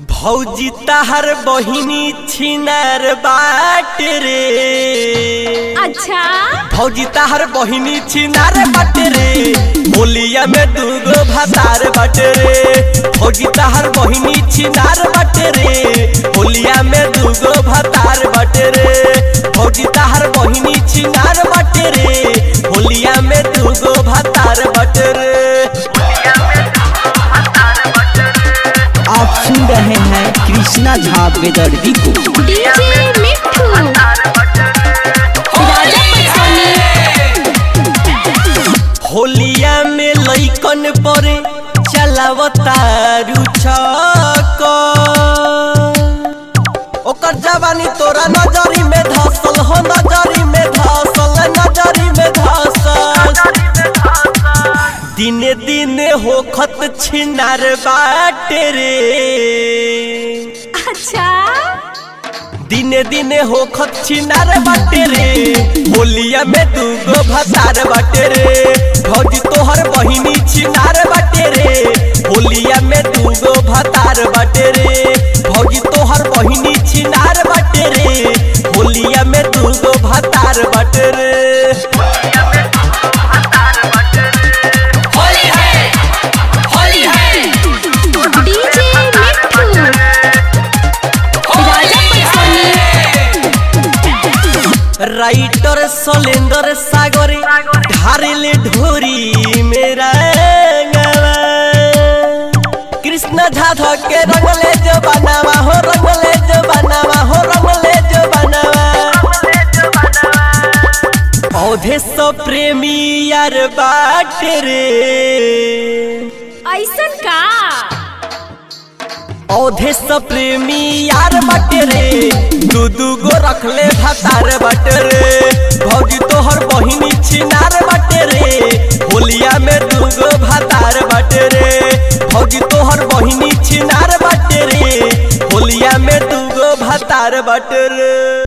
भौजी तहर बहिनी छिनार बाट रे अच्छा भौजी तहर बहिनी छिनार बाट रे बोलिया में दूगो भातार बाट रे भौजी तहर बहिनी छिनार बाट रे बोलिया में दूगो भातार बाट रे भौजी तहर बहिनी छिनार बाट रे होलिया में दूगो भातार बाट रे आप सुन रहे हैं कृष्णा झा बेदर्दी को डीजे मिठू राजा पटसोनी होलिया में लइकन परे चलावतारू छक ओकर जवानी तोरा नजरी में धसल हो नजरी में धसल नजरी में धसल दिने दिने होखत छिनार बाटे रे अच्छा दिने दिने होखत छिनार बाटे रे होलिया में दूगो भतार बाटे रे भौजी तोहर बहिनी छिनार बाटे रे होलिया में दूगो भतार बाटे रे भौजी तोहर बहिनी छिनार बाटे रे होलिया में दूगो भतार बाटे रे डीजे मिठू राजा पटसोनी राइटर सलेंदर सागरे ढारेले ढोरी मेरा गवा। कृष्ण झा के रंगले जो बनावा हो रंगले जो बनावा हो रंगले जो बनावा औधे सो प्रेमी यार बाट रे ऐसन का औधे स प्रेमी यार बटे रे दू दू गो रखले भतार बटे रे भौजी तोहर बहिनी छिनार बटे रे होलिया में दू गो भतार बटे रे भौजी तोहर बहिनी छिनार बटे रे होलिया में दू गो भतार बटे रे